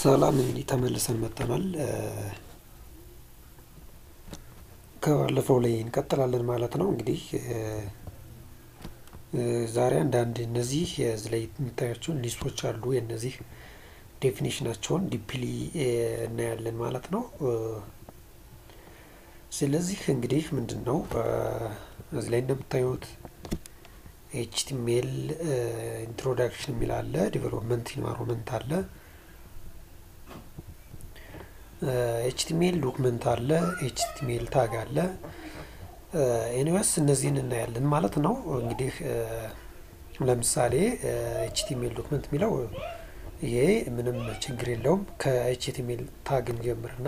ሰላም እንግዲህ ተመልሰን መጥተናል። ከባለፈው ላይ እንቀጥላለን ማለት ነው። እንግዲህ ዛሬ አንዳንድ እነዚህ እዚህ ላይ የሚታያቸውን ሊስቶች አሉ የእነዚህ ዴፊኒሽናቸውን ዲፕሊ እናያለን ማለት ነው። ስለዚህ እንግዲህ ምንድን ነው እዚህ ላይ እንደምታዩት ኤችቲሜል ኢንትሮዳክሽን የሚል አለ፣ ዲቨሎፕመንት ኢንቫይሮንመንት አለ፣ ኤችቲሜል ዶክመንት አለ፣ ኤችቲሜል ታግ አለ። ኤኒዌይስ እነዚህን እናያለን ማለት ነው። እንግዲህ ለምሳሌ ኤችቲሜል ዶክመንት የሚለው ይሄ ምንም ችግር የለውም። ከኤችቲሜል ታግ እንጀምርና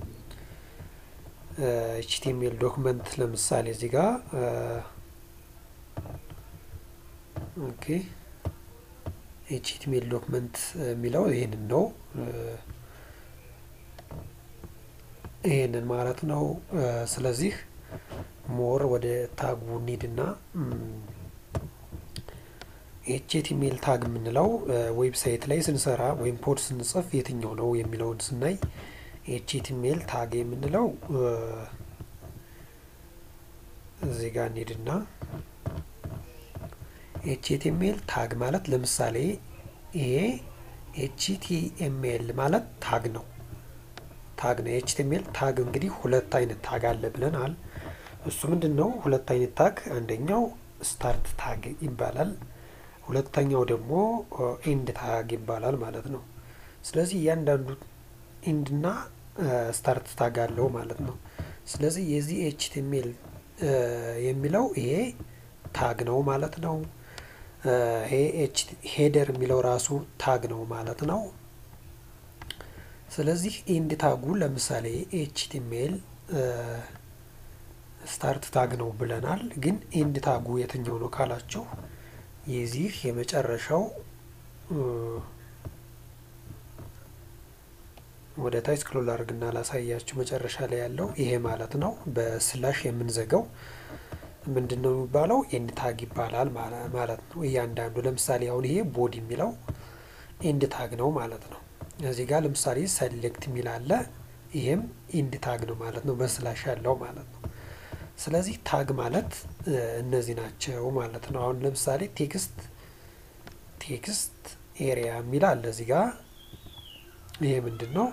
ኤችቲሜል ዶክመንት ለምሳሌ እዚህ ጋር ኦኬ ኤችቲሜል ዶክመንት የሚለው ይሄንን ነው ይሄንን ማለት ነው። ስለዚህ ሞር ወደ ታጉ እንሂድና ኤችቲሜል ታግ የምንለው ዌብሳይት ላይ ስንሰራ ወይም ኮድ ስንጽፍ የትኛው ነው የሚለውን ስናይ ኤችቲሜል ታግ የምንለው እዚህ ጋር እንሂድና ኤችቲኤምኤል ታግ ማለት ለምሳሌ ይሄ ኤችቲኤምኤል ማለት ታግ ነው። ታግ ነው። ኤችቲኤምኤል ታግ እንግዲህ ሁለት አይነት ታግ አለ ብለናል። እሱ ምንድን ነው? ሁለት አይነት ታግ፣ አንደኛው ስታርት ታግ ይባላል። ሁለተኛው ደግሞ ኤንድ ታግ ይባላል ማለት ነው። ስለዚህ እያንዳንዱ ኤንድና ስታርት ታግ አለው ማለት ነው። ስለዚህ የዚህ ኤችቲኤምኤል የሚለው ይሄ ታግ ነው ማለት ነው። ይሄ ሄደር የሚለው ራሱ ታግ ነው ማለት ነው። ስለዚህ ኤንድ ታጉ ለምሳሌ ኤችቲሜል ስታርት ታግ ነው ብለናል። ግን ኤንድ ታጉ የትኛው ነው ካላችሁ የዚህ የመጨረሻው ወደ ታች ስክሮል አድርግና ላሳያችሁ። መጨረሻ ላይ ያለው ይሄ ማለት ነው። በስላሽ የምንዘጋው ምንድን ነው የሚባለው? ኤንድ ታግ ይባላል ማለት ነው። እያንዳንዱ ለምሳሌ አሁን ይሄ ቦዲ የሚለው ኤንድ ታግ ነው ማለት ነው። እዚህ ጋር ለምሳሌ ሰሌክት የሚል አለ። ይሄም ኤንድ ታግ ነው ማለት ነው፣ በስላሽ ያለው ማለት ነው። ስለዚህ ታግ ማለት እነዚህ ናቸው ማለት ነው። አሁን ለምሳሌ ቴክስት ቴክስት ኤሪያ የሚል አለ እዚህ ጋር ይሄ ምንድን ነው?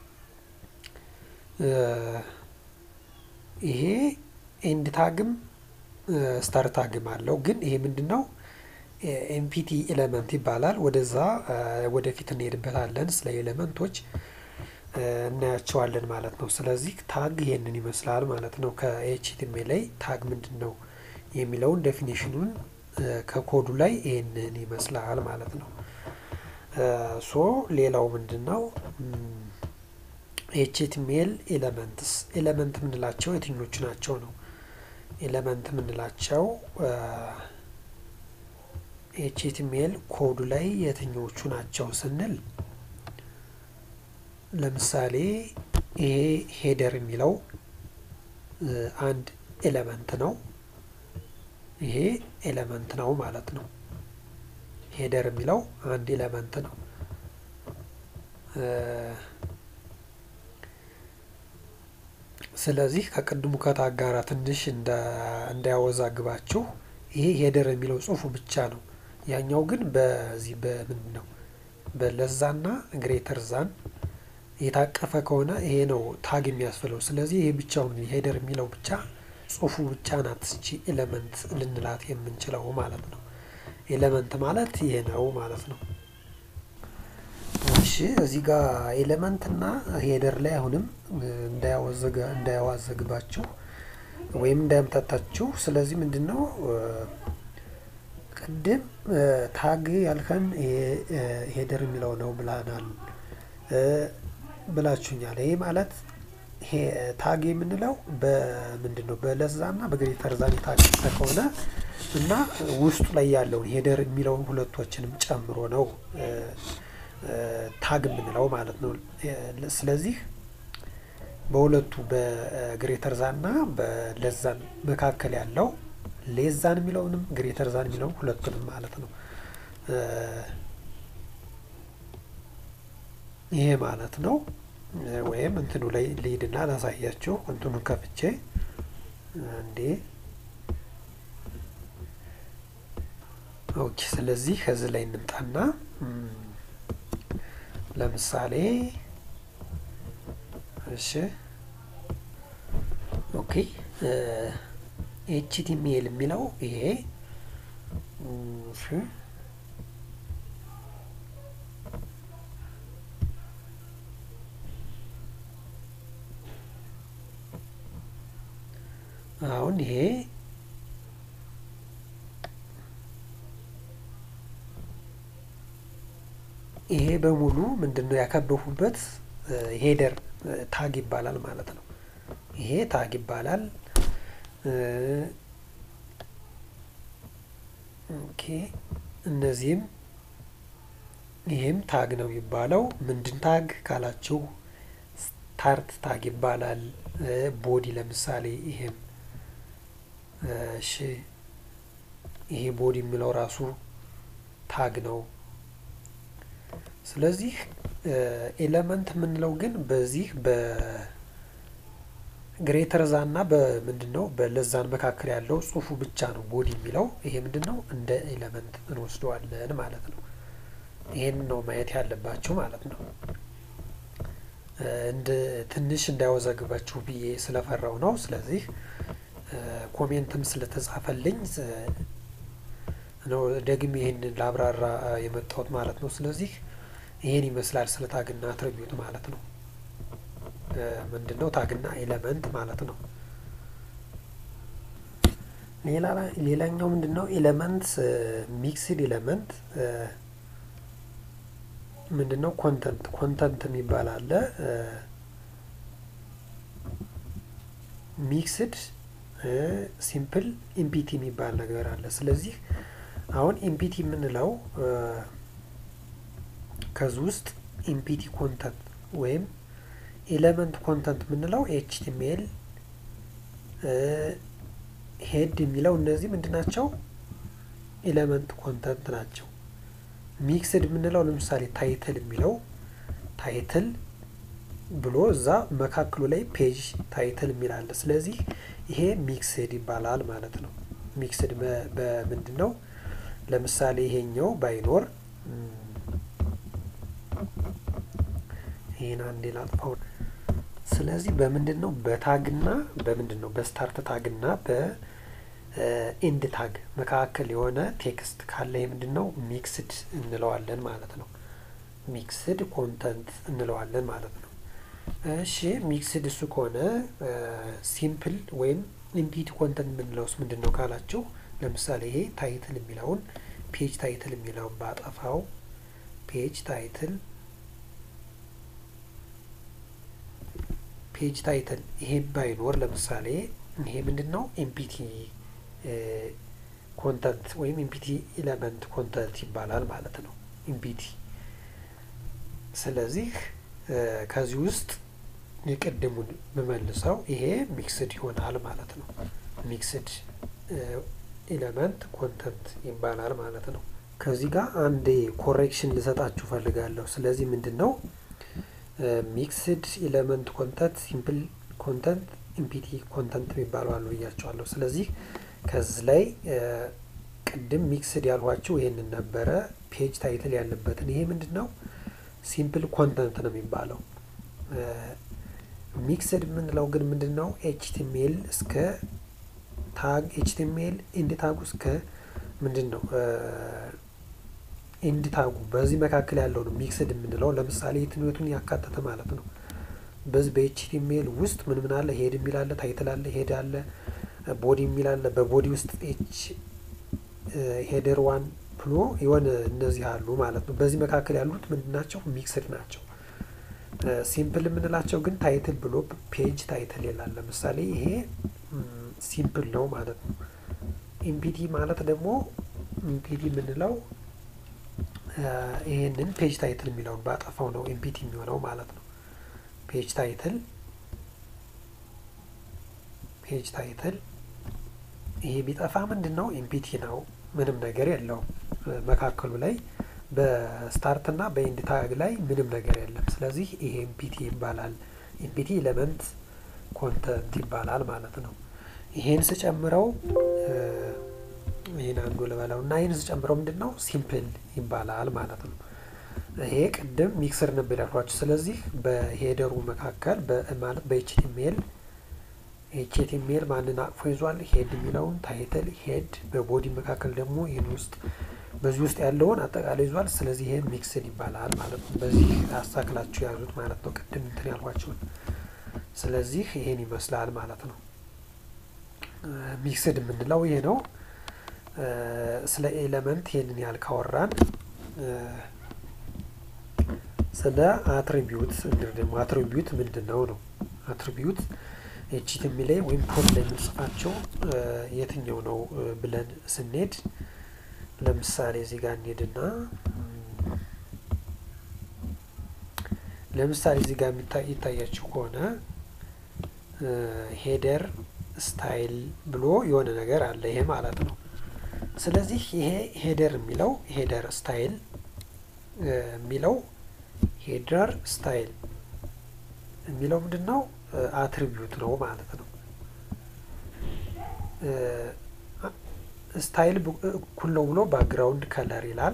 ይሄ ኤንድ ታግም ስታር ታግም አለው። ግን ይሄ ምንድን ነው? ኤምፒቲ ኤሌመንት ይባላል። ወደዛ ወደፊት እንሄድበታለን። ስለ ኤሌመንቶች እናያቸዋለን ማለት ነው። ስለዚህ ታግ ይሄንን ይመስላል ማለት ነው። ከኤችቲኤምኤል ላይ ታግ ምንድን ነው የሚለውን ዴፊኒሽኑን ከኮዱ ላይ ይሄንን ይመስላል ማለት ነው። ሶ ሌላው ምንድን ነው? ኤችቲኤምኤል ኤሌመንትስ ኤሌመንት የምንላቸው የትኞቹ ናቸው ነው? ኤሌመንት የምንላቸው ኤችቲኤምኤል ኮዱ ላይ የትኞቹ ናቸው ስንል ለምሳሌ ይሄ ሄደር የሚለው አንድ ኤሌመንት ነው። ይሄ ኤሌመንት ነው ማለት ነው። ሄደር የሚለው አንድ ኤሌመንት ነው። ስለዚህ ከቅድሙ ከታግ ጋር ትንሽ እንዳያወዛግባችሁ ይሄ ሄደር የሚለው ጽሁፉ ብቻ ነው። ያኛው ግን በዚህ በምንድን ነው በለዛና ግሬተር ዛን የታቀፈ ከሆነ ይሄ ነው ታግ የሚያስፍለው። ስለዚህ ይሄ ብቻውን ሄደር የሚለው ብቻ ጽሁፉ ብቻ ናት እቺ ኤሌመንት ልንላት የምንችለው ማለት ነው። ኤሌመንት ማለት ይሄ ነው ማለት ነው። እሺ እዚህ ጋር ኤሌመንት እና ሄደር ላይ አሁንም እንዳያዋዘግባችሁ ወይም እንዳያምታታችሁ። ስለዚህ ምንድን ነው ቅድም ታግ ያልከን ሄደር የሚለው ነው ብላናል ብላችሁኛል። ይሄ ማለት ታግ የምንለው በምንድን ነው በለዛና በግሬተር ዛን የታቀፈ ከሆነ እና ውስጡ ላይ ያለውን ሄደር የሚለውን ሁለቶችንም ጨምሮ ነው ታግ የምንለው ማለት ነው። ስለዚህ በሁለቱ በግሬተር ዛን እና በለዛን መካከል ያለው ሌዛን የሚለውንም ግሬተር ዛን የሚለውን ሁለቱንም ማለት ነው ይሄ ማለት ነው። ወይም እንትኑ ላይ ልሂድና ላሳያችሁ። እንትኑን ከፍቼ እንዴ ኦኬ። ስለዚህ ከዚህ ላይ እንምጣና ለምሳሌ እሺ፣ ኦኬ ኤችቲሜል የሚለው ይሄ እሺ አሁን ይሄ ይሄ በሙሉ ምንድን ነው ያከበፉበት ሄደር ታግ ይባላል ማለት ነው። ይሄ ታግ ይባላል። ኦኬ እነዚህም ይሄም ታግ ነው የሚባለው። ምንድን ታግ ካላችሁ ስታርት ታግ ይባላል። ቦዲ ለምሳሌ ይሄም እሺ ይሄ ቦዲ የሚለው ራሱ ታግ ነው። ስለዚህ ኤለመንት የምንለው ግን በዚህ በግሬተር ዛን እና በምንድን ነው በለዛን መካከል ያለው ጽሁፉ ብቻ ነው ቦዲ የሚለው ይሄ ምንድን ነው እንደ ኤለመንት እንወስደዋለን ማለት ነው። ይሄን ነው ማየት ያለባችሁ ማለት ነው። እንደ ትንሽ እንዳያወዛግባችሁ ብዬ ስለፈራው ነው። ስለዚህ ኮሜንትም ስለተጻፈልኝ ነው ደግሜ ይህንን ላብራራ የመጣሁት ማለት ነው። ስለዚህ ይሄን ይመስላል ስለ ታግና አትሪቢዩት ማለት ነው። ምንድን ነው ታግና ኤለመንት ማለት ነው። ሌላኛው ምንድን ነው ኤለመንት ሚክስድ ኤለመንት ምንድን ነው ኮንተንት ኮንተንት የሚባል አለ። ሚክስድ ሲምፕል ኢምፒቲ የሚባል ነገር አለ። ስለዚህ አሁን ኢምፒቲ የምንለው ከዚህ ውስጥ ኢምፒቲ ኮንተንት ወይም ኤለመንት ኮንተንት የምንለው ኤችቲሜል ሄድ የሚለው እነዚህ ምንድን ናቸው? ኤለመንት ኮንተንት ናቸው። ሚክስድ የምንለው ለምሳሌ ታይትል የሚለው ታይትል ብሎ እዛ መካከሉ ላይ ፔጅ ታይትል የሚል አለ። ስለዚህ ይሄ ሚክስድ ይባላል ማለት ነው። ሚክስድ በምንድን ነው? ለምሳሌ ይሄኛው ባይኖር ይሄን አንዴ ላጥፋው። ስለዚህ በምንድን ነው በታግና በምንድን ነው በስታርት ታግና በኤንድ ታግ መካከል የሆነ ቴክስት ካለ የምንድን ነው ሚክስድ እንለዋለን ማለት ነው። ሚክስድ ኮንተንት እንለዋለን ማለት ነው። እሺ ሚክስድ እሱ ከሆነ ሲምፕል ወይም ኢምፒቲ ኮንተንት የምንለውስ ምንድን ነው ካላችሁ፣ ለምሳሌ ይሄ ታይትል የሚለውን ፔጅ ታይትል የሚለውን ባጠፋው ፔጅ ታይትል ፔጅ ታይትል ይሄ ባይኖር ለምሳሌ ይሄ ምንድን ነው ኤምፒቲ ኮንተንት ወይም ኤምፒቲ ኤለመንት ኮንተንት ይባላል ማለት ነው። ኤምፒቲ ስለዚህ ከዚህ ውስጥ የቅድሙን ብመልሰው ይሄ ሚክስድ ይሆናል ማለት ነው። ሚክስድ ኤለመንት ኮንተንት ይባላል ማለት ነው። ከዚህ ጋር አንድ ኮሬክሽን ልሰጣችሁ ፈልጋለሁ። ስለዚህ ምንድን ነው ሚክስድ ኤለመንት ኮንተንት፣ ሲምፕል ኮንተንት፣ ኢምፒቲ ኮንተንት የሚባሉ አሉ ብያቸዋለሁ። ስለዚህ ከዚህ ላይ ቅድም ሚክስድ ያልኋችሁ ይሄንን ነበረ ፔጅ ታይትል ያለበትን ይሄ ምንድን ነው ሲምፕል ኮንተንት ነው የሚባለው። ሚክስድ የምንለው ግን ምንድን ነው ኤችቲሜል እስከ ታግ ኤችቲሜል ኢንድ ታጉ እስከ ምንድን ነው ኢንድ ታጉ በዚህ መካከል ያለው ነው ሚክስድ የምንለው። ለምሳሌ የትኞቱን ያካተተ ማለት ነው። በዚህ በኤችቲሜል ውስጥ ምን ምን አለ? ሄድ የሚል አለ፣ ታይትል አለ፣ ሄድ አለ፣ ቦዲ የሚል አለ። በቦዲ ውስጥ ኤች ሄደር ዋን ብሎ የሆነ እነዚህ አሉ ማለት ነው። በዚህ መካከል ያሉት ምንድን ናቸው? ሚክስድ ናቸው። ሲምፕል የምንላቸው ግን ታይትል ብሎ ፔጅ ታይትል ይላል። ለምሳሌ ይሄ ሲምፕል ነው ማለት ነው። ኢምፒቲ ማለት ደግሞ ኢምፒቲ የምንለው ይሄንን ፔጅ ታይትል የሚለውን ባጠፋው ነው ኢምፒቲ የሚሆነው ማለት ነው። ፔጅ ታይትል ፔጅ ታይትል ይሄ ቢጠፋ ምንድን ነው ኢምፒቲ ነው። ምንም ነገር የለውም። መካከሉ ላይ በስታርት እና በኢንድ ታግ ላይ ምንም ነገር የለም። ስለዚህ ይሄ ኤምፒቲ ይባላል። ኤምፒቲ ኤሌመንት ኮንተንት ይባላል ማለት ነው። ይሄን ስጨምረው ይህን አንዱ ልበለው እና ይህን ስጨምረው ምንድን ነው ሲምፕል ይባላል ማለት ነው። ይሄ ቅድም ሚክስር ነበር ያልኳችሁ። ስለዚህ በሄደሩ መካከል ማለት በኤችቲሜል ኤችቲሜል ማንን አቅፎ ይዟል? ሄድ የሚለውን ታይትል ሄድ፣ በቦዲ መካከል ደግሞ ይህን ውስጥ በዚህ ውስጥ ያለውን አጠቃላይ ይዟል። ስለዚህ ይሄ ሚክስድ ይባላል ማለት ነው። በዚህ አሳክላችሁ ያዙት ማለት ነው። ቅድም እንትን ያልኳችሁን። ስለዚህ ይሄን ይመስላል ማለት ነው። ሚክስድ የምንለው ይሄ ነው። ስለ ኤሌመንት ይሄንን ያህል ካወራን ስለ አትሪቢዩት እንግዲህ ደግሞ አትሪቢዩት ምንድን ነው ነው አትሪቢዩት ኤችቲኤም ላይ ወይም ኮድ ላይ የምንጽፋቸው የትኛው ነው ብለን ስንሄድ ለምሳሌ እዚህ ጋር እንሄድና ለምሳሌ እዚህ ጋር ይታያችሁ ከሆነ ሄደር ስታይል ብሎ የሆነ ነገር አለ። ይሄ ማለት ነው። ስለዚህ ይሄ ሄደር የሚለው ሄደር ስታይል የሚለው ሄደር ስታይል የሚለው ምንድን ነው? አትሪቢዩት ነው ማለት ነው። ስታይል እኩል ነው ብሎ ባክግራውንድ ከለር ይላል።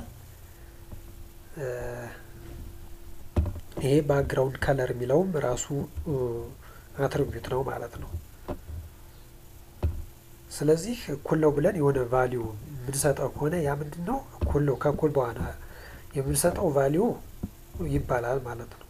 ይሄ ባክግራውንድ ከለር የሚለውም ራሱ አትሪቢዩት ነው ማለት ነው። ስለዚህ እኩል ነው ብለን የሆነ ቫሊዩ የምንሰጠው ከሆነ ያ ምንድን ነው? እኩል ነው ከእኩል በኋላ የምንሰጠው ቫሊዩ ይባላል ማለት ነው።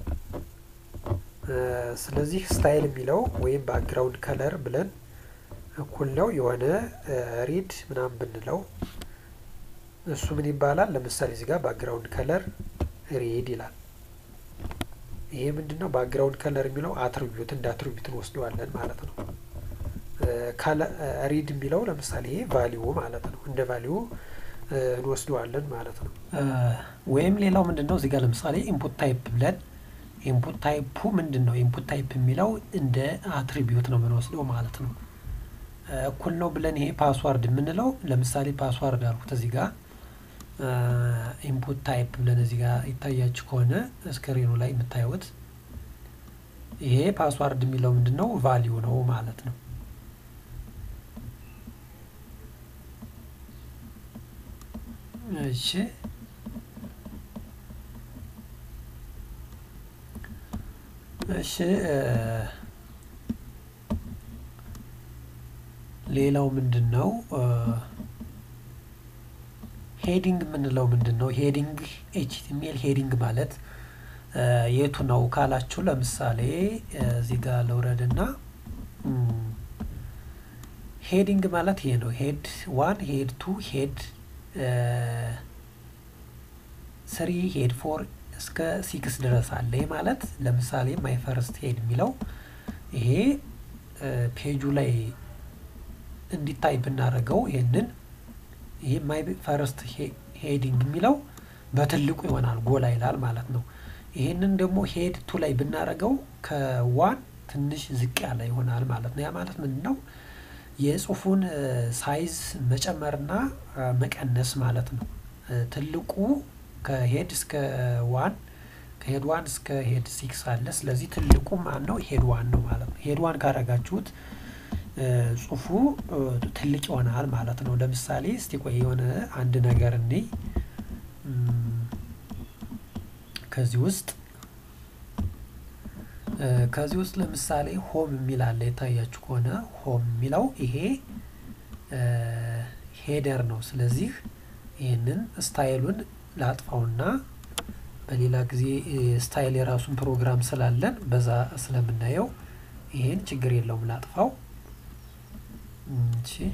ስለዚህ ስታይል የሚለው ወይም ባክግራውንድ ከለር ብለን እኩል ነው የሆነ ሪድ ምናምን ብንለው እሱ ምን ይባላል? ለምሳሌ እዚህ ጋር ባክግራውንድ ከለር ሪድ ይላል። ይሄ ምንድን ነው? ባክግራውንድ ከለር የሚለው አትሪቢዩት እንደ አትሪቢዩት እንወስደዋለን ማለት ነው። ሪድ የሚለው ለምሳሌ ይሄ ቫሊዩ ማለት ነው። እንደ ቫሊዩ እንወስደዋለን ማለት ነው። ወይም ሌላው ምንድን ነው? እዚህ ጋር ለምሳሌ ኢንፑት ታይፕ ብለን ኢንፑት ታይፑ ምንድን ነው? ኢንፑት ታይፕ የሚለው እንደ አትሪቢዩት ነው የምንወስደው ማለት ነው። እኩል ነው ብለን ይሄ ፓስዋርድ የምንለው ለምሳሌ ፓስዋርድ አልኩት እዚህ ጋር ኢንፑት ታይፕ ብለን እዚህ ጋር ይታያችሁ ከሆነ ስክሪኑ ላይ የምታዩት ይሄ ፓስዋርድ የሚለው ምንድን ነው? ቫሊዩ ነው ማለት ነው። እሺ እሺ ሌላው ምንድን ነው? ሄዲንግ የምንለው ምንድን ነው? ሄዲንግ ኤችቲሜል ሄዲንግ ማለት የቱ ነው ካላችሁ፣ ለምሳሌ እዚህ ጋር ልውረድና ሄዲንግ ማለት ይሄ ነው። ሄድ ዋን፣ ሄድ ቱ፣ ሄድ ስሪ፣ ሄድ ፎር እስከ ሲክስ ድረስ አለ። ይህ ማለት ለምሳሌ ማይ ፈርስት ሄድ የሚለው ይሄ ፔጁ ላይ እንዲታይ ብናደርገው ይህንን ይህ ማይ ፈርስት ሄዲንግ የሚለው በትልቁ ይሆናል፣ ጎላ ይላል ማለት ነው። ይህንን ደግሞ ሄድ ቱ ላይ ብናደርገው ከዋን ትንሽ ዝቅ ያለ ይሆናል ማለት ነው። ያ ማለት ምንድን ነው? የጽሁፉን ሳይዝ መጨመርና መቀነስ ማለት ነው። ትልቁ ከሄድ እስከ ዋን ከሄድ ዋን እስከ ሄድ ሲክስ አለ። ስለዚህ ትልቁ ማን ነው? ሄድ ዋን ነው ማለት ነው። ሄድ ዋን ካረጋችሁት ጽሁፉ ትልቅ ይሆናል ማለት ነው። ለምሳሌ እስቲ ቆይ የሆነ አንድ ነገር እኔ ከዚህ ውስጥ ከዚህ ውስጥ ለምሳሌ ሆም የሚል አለ። የታያችሁ ከሆነ ሆም የሚለው ይሄ ሄደር ነው። ስለዚህ ይህንን ስታይሉን ላጥፋውና በሌላ ጊዜ ስታይል የራሱን ፕሮግራም ስላለን በዛ ስለምናየው ይሄን ችግር የለውም ላጥፋው። እሺ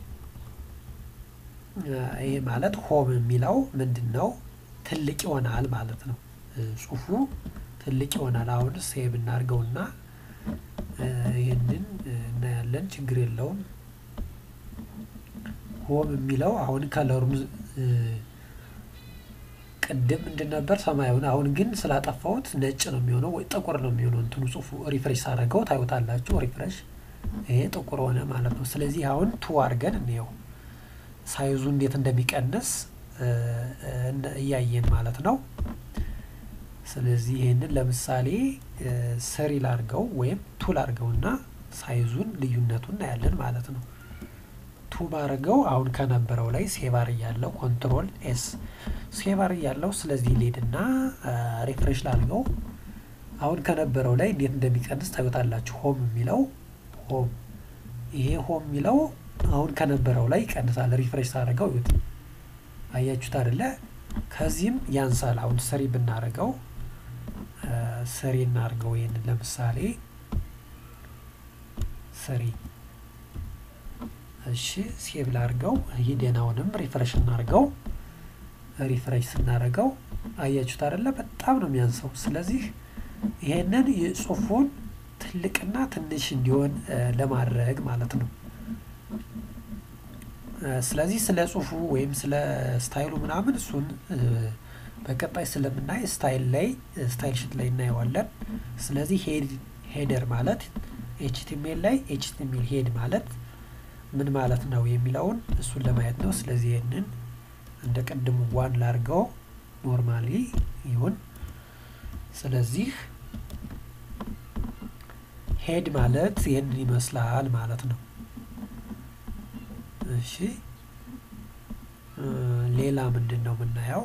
ይሄ ማለት ሆም የሚለው ምንድን ነው? ትልቅ ይሆናል ማለት ነው። ጽሁፉ ትልቅ ይሆናል። አሁን ሴቭ እናድርገውና ይህንን እናያለን። ችግር የለውም። ሆም የሚለው አሁን ከለሩን ቅድም ምንድን ነበር ሰማያዊን፣ አሁን ግን ስላጠፋሁት ነጭ ነው የሚሆነው ወይ ጥቁር ነው የሚሆነው። እንትኑ ጽሁፉ ሪፍሬሽ አድርገው ታዩታላችሁ። ሪፍሬሽ ይሄ ጥቁር ሆነ ማለት ነው። ስለዚህ አሁን ቱ አድርገን እንየው ሳይዙ እንዴት እንደሚቀንስ እያየን ማለት ነው። ስለዚህ ይህንን ለምሳሌ ስሪ ላርገው ወይም ቱ ላርገውና ሳይዙን ልዩነቱን እናያለን ማለት ነው። ቱ ባርገው አሁን ከነበረው ላይ ሴቫር እያለው ኮንትሮል ኤስ ሴቫር እያለው ስለዚህ ሌድና ሪፍሬሽ ላርገው አሁን ከነበረው ላይ እንዴት እንደሚቀንስ ታዩታላችሁ። ሆም የሚለው ሆም ይሄ ሆም የሚለው አሁን ከነበረው ላይ ይቀንሳል። ሪፍሬሽ ሳደርገው ይዩት፣ አያችሁት አይደለ? ከዚህም ያንሳል። አሁን ስሪ ብናደርገው ስሪ እናድርገው። ይህንን ለምሳሌ ስሪ እሺ፣ ሴቭ ላድርገው። ሂደን አሁንም ሪፍሬሽ እናድርገው። ሪፍሬሽ ስናደርገው አያችሁት አይደለ? በጣም ነው የሚያንሰው። ስለዚህ ይሄንን የጽሁፉን ትልቅና ትንሽ እንዲሆን ለማድረግ ማለት ነው። ስለዚህ ስለ ጽሁፉ ወይም ስለ ስታይሉ ምናምን እሱን በቀጣይ ስለምናይ ስታይል ላይ ስታይል ሽት ላይ እናየዋለን። ስለዚህ ሄደር ማለት ኤችቲሜል ላይ ኤችቲሜል ሄድ ማለት ምን ማለት ነው የሚለውን እሱን ለማየት ነው። ስለዚህ ይህንን እንደ ቅድሙ ዋን ላርገው ኖርማሊ ይሁን። ስለዚህ ሄድ ማለት ይህንን ይመስላል ማለት ነው። እሺ ሌላ ምንድን ነው የምናየው?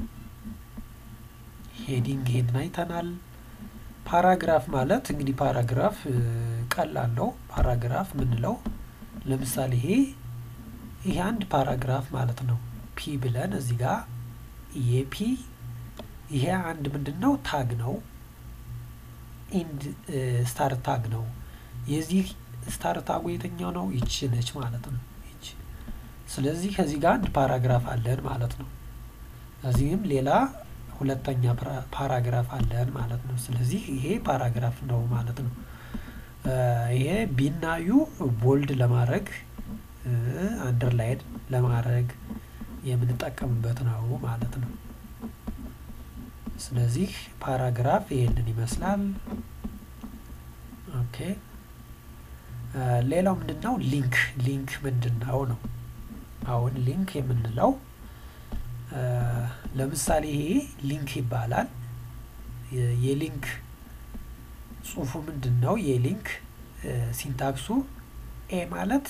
ሄዲንግ ሄድን አይተናል። ፓራግራፍ ማለት እንግዲህ ፓራግራፍ ቀላል ነው። ፓራግራፍ ምንለው ለምሳሌ ይሄ ይሄ አንድ ፓራግራፍ ማለት ነው። ፒ ብለን እዚህ ጋር የፒ ይሄ አንድ ምንድን ነው ታግ ነው። ኢንድ ስታር ታግ ነው። የዚህ ስታር ታጉ የትኛው ነው? ይቺ ነች ማለት ነው። ይቺ ስለዚህ ከዚህ ጋር አንድ ፓራግራፍ አለን ማለት ነው። እዚህም ሌላ ሁለተኛ ፓራግራፍ አለን ማለት ነው። ስለዚህ ይሄ ፓራግራፍ ነው ማለት ነው። ይሄ ቢናዩ ቦልድ ለማድረግ አንደርላይን ለማድረግ የምንጠቀምበት ነው ማለት ነው። ስለዚህ ፓራግራፍ ይሄንን ይመስላል። ኦኬ ሌላው ምንድን ነው? ሊንክ ሊንክ ምንድን ነው ነው? አሁን ሊንክ የምንለው ለምሳሌ ይሄ ሊንክ ይባላል። የሊንክ ጽሁፉ ምንድን ነው? የሊንክ ሲንታክሱ ኤ ማለት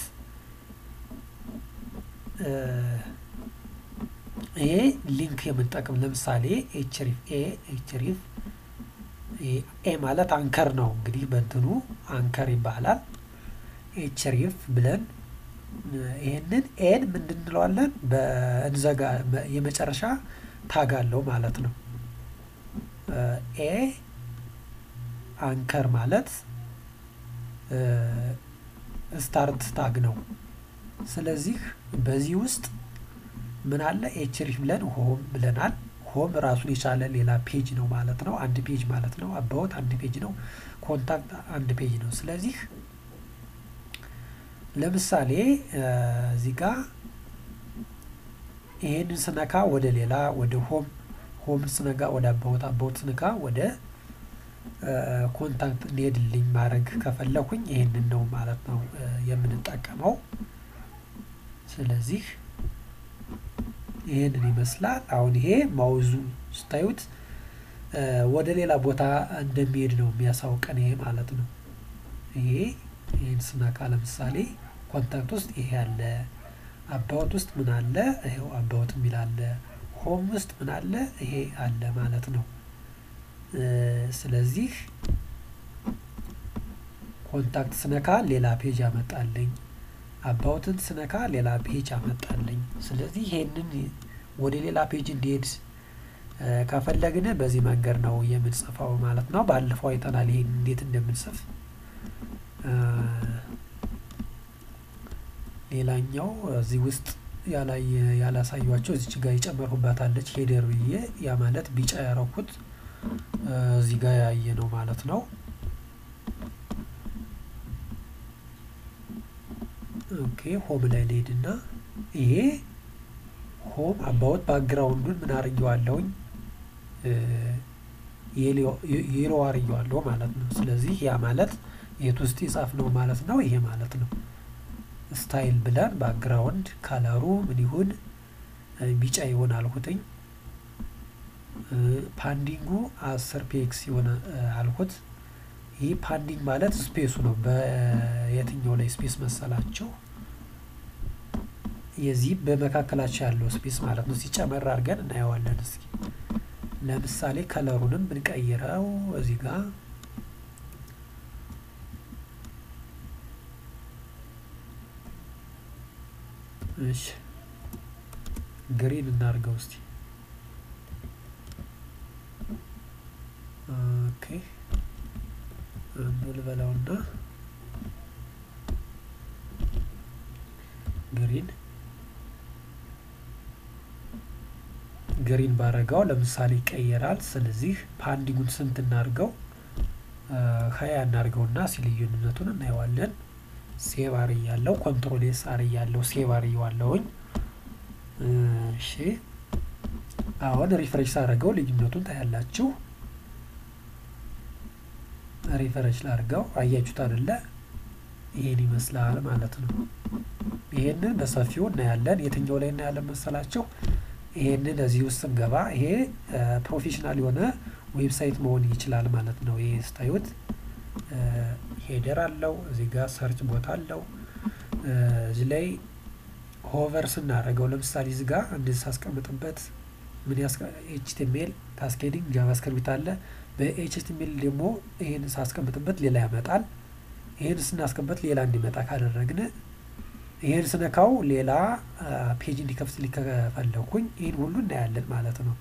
ይሄ ሊንክ የምንጠቅም ለምሳሌ ኤችሪፍ ኤ ኤችሪፍ ኤ ማለት አንከር ነው። እንግዲህ በእንትኑ አንከር ይባላል። ኤችሪፍ ብለን ይህንን ኤን ምንድን እንለዋለን? በእንዘጋ የመጨረሻ ታግ አለው ማለት ነው። ኤ አንከር ማለት ስታርት ታግ ነው። ስለዚህ በዚህ ውስጥ ምን አለ ኤችሪፍ ብለን ሆም ብለናል። ሆም ራሱን የቻለ ሌላ ፔጅ ነው ማለት ነው። አንድ ፔጅ ማለት ነው። አባወት አንድ ፔጅ ነው። ኮንታክት አንድ ፔጅ ነው። ስለዚህ ለምሳሌ እዚህ ጋ ይሄንን ስነካ ወደ ሌላ ወደ ሆም ሆም ስነጋ ወደ አባወት አባወት ስነካ ወደ ኮንታክት እንሄድልኝ ማድረግ ከፈለኩኝ ይሄንን ነው ማለት ነው የምንጠቀመው። ስለዚህ ይሄንን ይመስላል። አሁን ይሄ ማውዙ ስታዩት ወደ ሌላ ቦታ እንደሚሄድ ነው የሚያሳውቀን ይሄ ማለት ነው። ይሄ ይህን ስነካ ለምሳሌ ኮንታክት ውስጥ ይሄ አለ፣ አባወት ውስጥ ምን አለ? ይሄው አባወት የሚል አለ። ሆም ውስጥ ምን አለ? ይሄ አለ ማለት ነው። ስለዚህ ኮንታክት ስነካ ሌላ ፔጅ ያመጣልኝ፣ አባውትን ስነካ ሌላ ፔጅ አመጣልኝ። ስለዚህ ይሄንን ወደ ሌላ ፔጅ እንዲሄድ ከፈለግን በዚህ መንገድ ነው የምንጽፈው ማለት ነው። ባለፈው አይተናል ይሄን እንዴት እንደምንጽፍ። ሌላኛው እዚህ ውስጥ ያላሳዩቸው እዚች ጋር የጨመርሁባታለች ሄደር ብዬ ያ ማለት ቢጫ ያረኩት እዚህ ጋር ያየ ነው ማለት ነው። ኦኬ ሆም ላይ ልሄድና ይሄ ሆም አባወት ባክግራውንዱን ምን አርጌዋለሁኝ የሎ አርጌዋለሁ ማለት ነው። ስለዚህ ያ ማለት የት ውስጥ የጻፍ ነው ማለት ነው። ይሄ ማለት ነው። ስታይል ብለን ባክግራውንድ ካለሩ ምን ይሁን ቢጫ ይሆን አልኩትኝ። ፓንዲንጉ አስር ፒኤክስ የሆነ አልኩት። ይህ ፓንዲንግ ማለት ስፔሱ ነው። በየትኛው ላይ ስፔስ መሰላቸው? የዚህ በመካከላቸው ያለው ስፔስ ማለት ነው። ሲጨመር አድርገን እናየዋለን። እስኪ ለምሳሌ ከለሩንም ብንቀይረው እዚህ ጋር እሺ ግሪን እናድርገው እስቲ። ኦኬ አንዱ ልበላውና ግሪን ግሪን ባረጋው ለምሳሌ ይቀየራል። ስለዚህ ፓንዲንጉን ስንት እናድርገው? ሀያ እናድርገውና ሲልዩነቱን እናየዋለን። ሴቭ አርያለው ኮንትሮል ኤስ አርያለው ሴቭ አርየዋለሁኝ። እሺ አሁን ሪፍሬሽ ሳደርገው ልዩነቱን ታያላችሁ። ሪፍሬሽ ላድርገው አያችሁት አይደለ? ይሄን ይመስላል ማለት ነው። ይሄንን በሰፊው እናያለን። የትኛው ላይ እናያለን መሰላችሁ? ይሄንን እዚህ ውስጥ ስንገባ ይሄ ፕሮፌሽናል የሆነ ዌብሳይት መሆን ይችላል ማለት ነው። ይሄ ስታዩት ሄደር አለው እዚህ ጋር ሰርች ቦታ አለው። እዚህ ላይ ሆቨር ስናደርገው ለምሳሌ እዚህ ጋር እንደዚህ ሳስቀምጥበት ምን ኤችቲኤምኤል ካስኬዲንግ ጃቫስክሪፕት አለ። በኤችቲኤምኤል ደግሞ ይህን ሳስቀምጥበት ሌላ ያመጣል። ይህን ስናስቀምጥ ሌላ እንዲመጣ ካደረግን ይህን ስነካው ሌላ ፔጅ እንዲከፍትልኝ ከፈለኩኝ ይህን ሁሉ እናያለን ማለት ነው።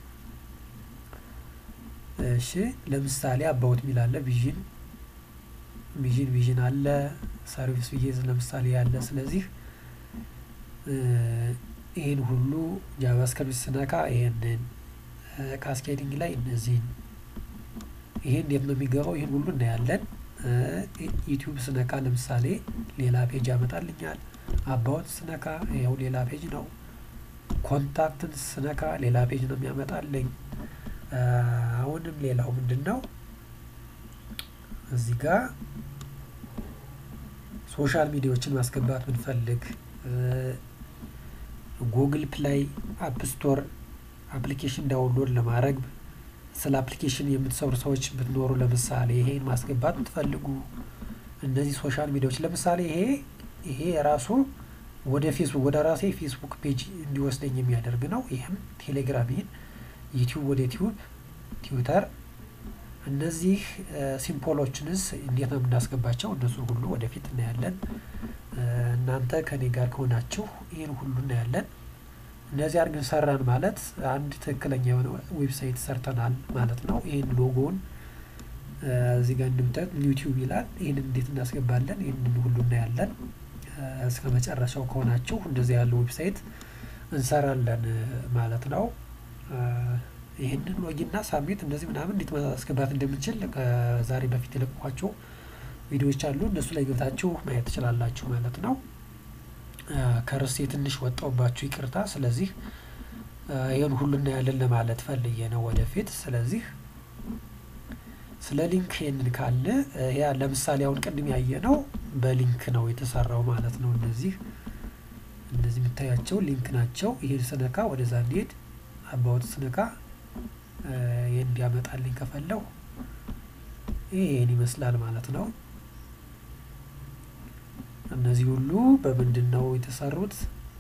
እሺ ለምሳሌ አባውት ሚል አለ ቪዥን ቪዥን ቪዥን አለ ሰርቪስ ብዬ ለምሳሌ ያለ ስለዚህ ይህን ሁሉ ጃቫስክሪፕት ስነካ ይሄንን ካስኬዲንግ ላይ እነዚህን ይሄ እንዴት ነው የሚገባው? ይህን ሁሉ እናያለን። ዩቲዩብ ስነካ ለምሳሌ ሌላ ፔጅ ያመጣልኛል። አባውት ስነካ ይኸው ሌላ ፔጅ ነው። ኮንታክትን ስነካ ሌላ ፔጅ ነው የሚያመጣልኝ። አሁንም ሌላው ምንድን ነው እዚህ ጋር ሶሻል ሚዲያዎችን ማስገባት ብንፈልግ ጉግል ፕላይ አፕ ስቶር አፕሊኬሽን ዳውንሎድ ለማድረግ ስለ አፕሊኬሽን የምትሰሩ ሰዎች ብትኖሩ ለምሳሌ ይሄን ማስገባት ብትፈልጉ እነዚህ ሶሻል ሚዲያዎች ለምሳሌ ይሄ ይሄ የራሱ ወደ ፌስቡክ ወደ ራሴ ፌስቡክ ፔጅ እንዲወስደኝ የሚያደርግ ነው። ይህም ቴሌግራም፣ ይህን ዩቲዩብ ወደ ዩቲዩብ፣ ትዊተር እነዚህ ሲምፖሎችንስ እንዴት ነው የምናስገባቸው? እነሱን ሁሉ ወደፊት እናያለን። እናንተ ከኔ ጋር ከሆናችሁ ይህን ሁሉ እናያለን። እነዚህ አድርገን ሰራን ማለት አንድ ትክክለኛ የሆነ ዌብሳይት ሰርተናል ማለት ነው። ይህን ሎጎውን እዚህ ጋር እንደምታዩት ዩቲዩብ ይላል። ይህንን እንዴት እናስገባለን? ይህንን ሁሉ እናያለን። እስከ መጨረሻው ከሆናችሁ እንደዚህ ያለው ዌብሳይት እንሰራለን ማለት ነው። ይህንን ሎጊና ሳሚት እንደዚህ ምናምን እንዴት ማስገባት እንደምንችል ከዛሬ በፊት የለቀኳቸው ቪዲዮዎች አሉ። እነሱ ላይ ገብታችሁ ማየት ትችላላችሁ ማለት ነው። ከርዕሴ ትንሽ ወጣውባችሁ ይቅርታ። ስለዚህ ይህን ሁሉ እናያለን ለማለት ፈልዬ ነው ወደፊት። ስለዚህ ስለ ሊንክ ይህንን ካለ ያ ለምሳሌ አሁን ቅድም ያየ ነው በሊንክ ነው የተሰራው ማለት ነው። እነዚህ እነዚህ የምታያቸው ሊንክ ናቸው። ይህን ስነካ ወደዛ እንዲሄድ አባወት ስነካ ይህን እንዲያመጣልኝ ከፈለው ይህን ይመስላል ማለት ነው። እነዚህ ሁሉ በምንድን ነው የተሰሩት?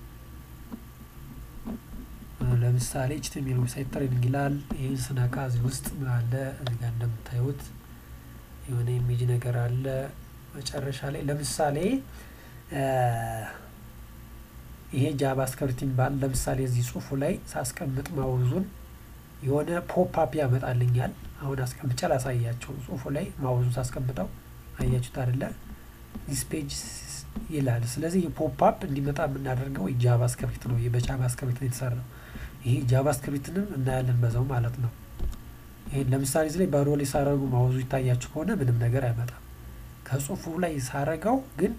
ለምሳሌ ኤችቲኤምኤል ዌብሳይት ትሬኒንግ ይላል። ይህን ስነካ እዚህ ውስጥ ምን አለ? እዚህ ጋር እንደምታዩት የሆነ ኢሜጅ ነገር አለ መጨረሻ ላይ ለምሳሌ ይሄ ጃቫስክሪፕት የሚባል ለምሳሌ እዚህ ጽሁፉ ላይ ሳስቀምጥ ማውዙን የሆነ ፖፕ አፕ ያመጣልኛል። አሁን አስቀምጬ ላሳያቸው። ጽሁፉ ላይ ማውዙን ሳስቀምጠው አያችሁት አይደለ? ዲስ ፔጅ ይላል። ስለዚህ የፖፕ አፕ እንዲመጣ የምናደርገው ጃቫስክሪፕት ነው። በጃቫስክሪፕት ነው የተሰራው። ይሄ ጃቫስክሪፕትንም እናያለን በዛው ማለት ነው። ይሄን ለምሳሌ እዚህ ላይ ባዶ ላይ ሳረጉ ማውዙ ይታያችሁ ከሆነ ምንም ነገር አይመጣም። ከጽሁፉ ላይ ሳረገው ግን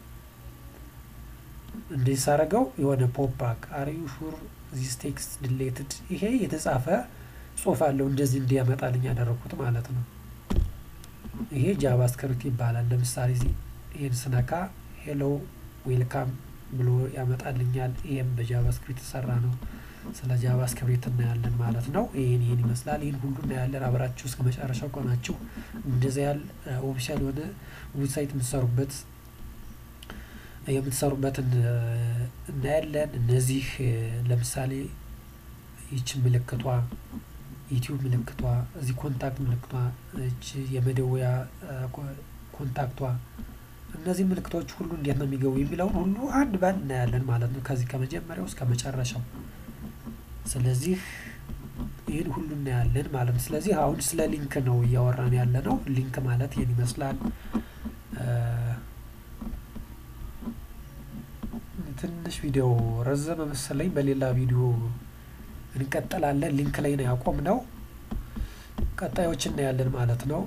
እንደዚህ ሳረገው የሆነ ፖፕ ባክ አር ዩ ሹር ዚስ ቴክስት ዲሌትድ ይሄ የተጻፈ ጽሁፍ አለው እንደዚህ እንዲያመጣልኝ ያደረኩት ማለት ነው። ይሄ ጃቫስክሪፕት ይባላል። ለምሳሌ እዚህ ይሄን ስነካ ሄሎ ዌልካም ብሎ ያመጣልኛል። ይሄም በጃቫስክሪፕት የተሰራ ነው። ስለ ጃቫስክሪፕት እናያለን ማለት ነው። ይህን ይህን ይመስላል። ይህን ሁሉ እናያለን። አብራችሁ እስከ መጨረሻው ቆናችሁ እንደዚያ ያህል ኦፊሻል የሆነ ዌብሳይት የምትሰሩበት የምትሰሩበትን እናያለን። እነዚህ ለምሳሌ ይች ምልክቷ ዩቲዩብ ምልክቷ እዚህ ኮንታክት ምልክቷ እች የመደወያ ኮንታክቷ እነዚህ ምልክቶች ሁሉ እንዴት ነው የሚገቡ የሚለውን ሁሉ አንድ ባንድ እናያለን ማለት ነው ከዚህ ከመጀመሪያው እስከ መጨረሻው። ስለዚህ ይህን ሁሉ እናያለን ማለት ነው። ስለዚህ አሁን ስለ ሊንክ ነው እያወራን ያለ ነው። ሊንክ ማለት ይህን ይመስላል። ትንሽ ቪዲዮ ረዘመ መሰለኝ። በሌላ ቪዲዮ እንቀጥላለን። ሊንክ ላይ ነው ያቆምነው። ቀጣዮች እናያለን ማለት ነው።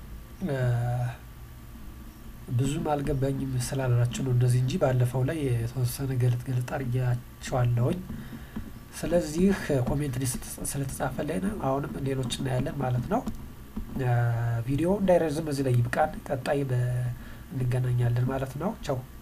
ብዙም አልገባኝም ስላላችሁ ነው እንደዚህ እንጂ ባለፈው ላይ የተወሰነ ገለጥ ገለጥ አድርጌያቸዋለሁኝ። ስለዚህ ኮሜንት ስለተጻፈልን አሁንም ሌሎች እናያለን ማለት ነው። ቪዲዮ እንዳይረዝም እዚህ ላይ ይብቃን። ቀጣይ እንገናኛለን ማለት ነው። ቻው